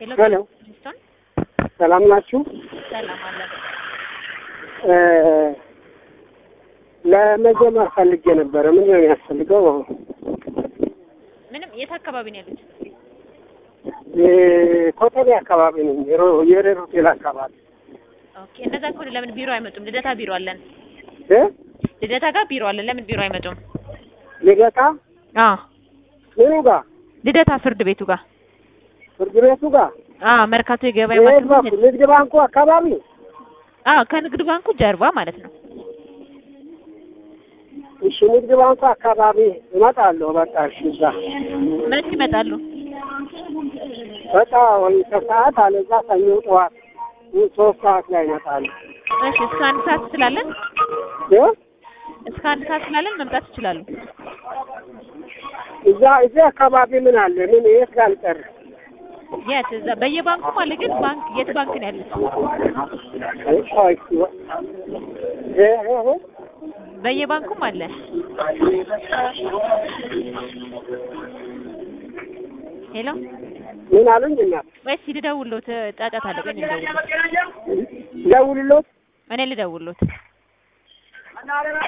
ሄሎ ፕሪንስቶን ሰላም ናችሁ? ሰላም አለን። እ ለመጀመር ፈልጌ ነበረ። ምን ነው የሚያስፈልገው? ምንም የት አካባቢ ነው ያሉት? እ ኮተቤ አካባቢ ነው፣ የሮ- የሬር ሆቴል አካባቢ ኦኬ እንደዛ ከሆነ ለምን ቢሮ አይመጡም? ልደታ ቢሮ አለን። እ ልደታ ጋር ቢሮ አለን። ለምን ቢሮ አይመጡም? ልደታ አዎ ምኑ ጋር ልደታ ፍርድ ቤቱ ጋር ፍርድ ቤቱ ጋር አዎ መርካቶ የገበያ የት ማዕከል በኩል? ንግድ ባንኩ አካባቢ አዎ ከንግድ ባንኩ ጀርባ ማለት ነው። እሺ፣ ንግድ ባንኩ አካባቢ እመጣለሁ። በቃ እሺ፣ እዛ መቼ ይመጣሉ? በቃ ወይ ከሰዓት አለዛ ሰኞ ጠዋት ሶስት ሰዓት ላይ እመጣለሁ። እሺ እስከ አንድ ሰዓት ስላለን እ እስከ አንድ ሰዓት ስላለን መምጣት ይችላሉ። እዛ እዚህ አካባቢ ምን አለ? ምን የት ጋር ልጨርስ? የት እዛ በየባንኩም አለ። ግን ባንክ የት ባንክ ነው ያሉት? እ እ እ በየባንኩም አለ። ሄሎ ምን አሉኝ? እናት ወይስ ልደውልሎት? ጫጫታ አለ። ቆይ ልደውልሎት። ደውልሎት እኔ ልደውልሎት።